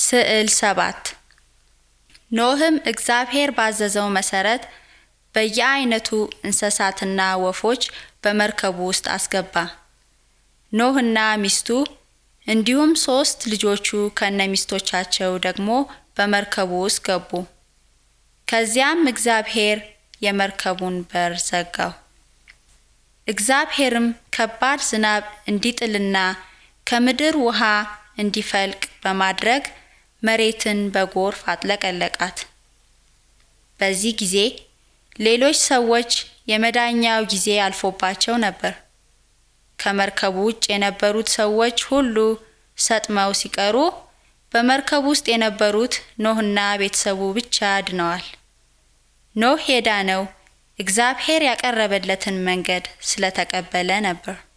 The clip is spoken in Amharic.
ስዕል ሰባት ኖህም እግዚአብሔር ባዘዘው መሰረት በየአይነቱ እንስሳትና ወፎች በመርከቡ ውስጥ አስገባ። ኖህና ሚስቱ እንዲሁም ሶስት ልጆቹ ከነሚስቶቻቸው ደግሞ በመርከቡ ውስጥ ገቡ። ከዚያም እግዚአብሔር የመርከቡን በር ዘጋው። እግዚአብሔርም ከባድ ዝናብ እንዲጥልና ከምድር ውሃ እንዲፈልቅ በማድረግ መሬትን በጎርፍ አጥለቀለቃት። በዚህ ጊዜ ሌሎች ሰዎች የመዳኛው ጊዜ አልፎባቸው ነበር። ከመርከቡ ውጭ የነበሩት ሰዎች ሁሉ ሰጥመው ሲቀሩ በመርከብ ውስጥ የነበሩት ኖህና ቤተሰቡ ብቻ ድነዋል። ኖህ የዳነው እግዚአብሔር ያቀረበለትን መንገድ ስለተቀበለ ነበር።